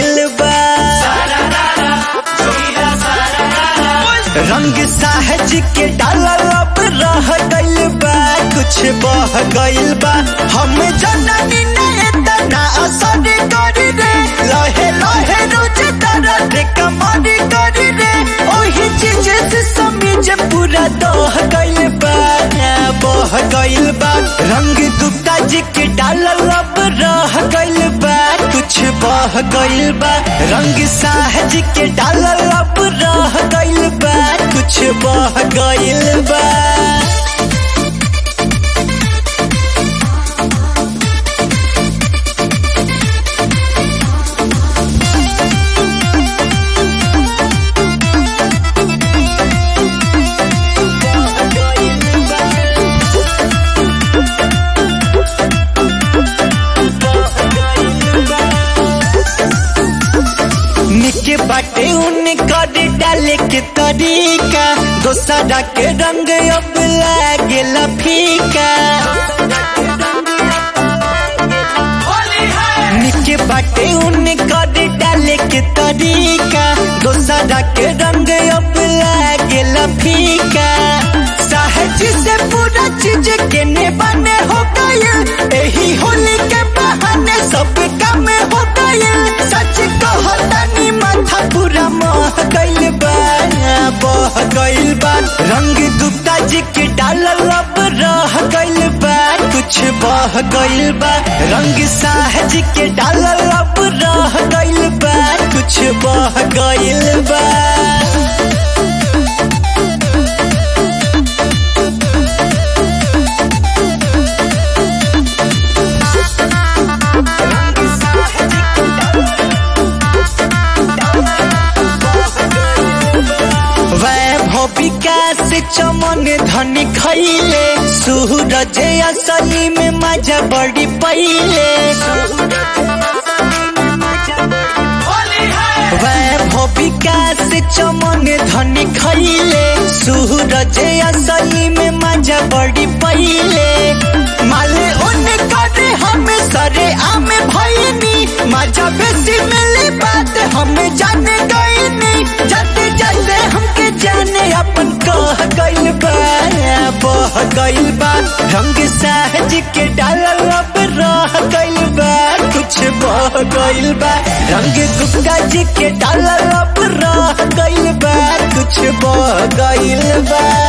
गइल बा रंग साहज के डालल अब रह गइल बा कुछ बह गइल बा हम जननी ने तना असर करी रे लहे लहे रोज दर्द कमरी करी रे ओही चीज से समीज पूरा दह गइल बा बह गइल बा रंग गुप्ता जी के डालल अब रह गइल बा कुछ बह गइल बा रंग साहज के डालल अब रह गइल बा कुछ बह गइल बा निके बाटे उन कर डाले के तरीका दोसरा के रंग अब लागेला फीका निके बाटे उन कर डाले के तरीका दोसरा के रंग अब लागेला फीका सहज से पूरा चीज के ने बने हो गए एही होली के बहाने सब काम हो गए सच कहतानी माथा पूरा मह गइल बा बह गइल बा रंग गुप्ता जी के डालल अब रह गइल बा कुछ बह गइल बा रंग साहज के डालल अब रह गइल बा कुछ बह गइल बा वैभव विकास चमन धन खैले सूरज असली में मजा बड़ी पहिले वैभव विकास चमन धन खैले सूरज असली में मजा बड़ी पहिले माले उन करे हम सरे आम भैनी मजा बेसी मिले बात हम जाने गईनी जाते जाते हमके जाने अपन कह गइल बा बह गइल बा रंग सहज के डालल अब रह गइल बा कुछ बह गइल बा रंग गुप्ता जी के डालल अब रह गइल बा कुछ बह गइल बा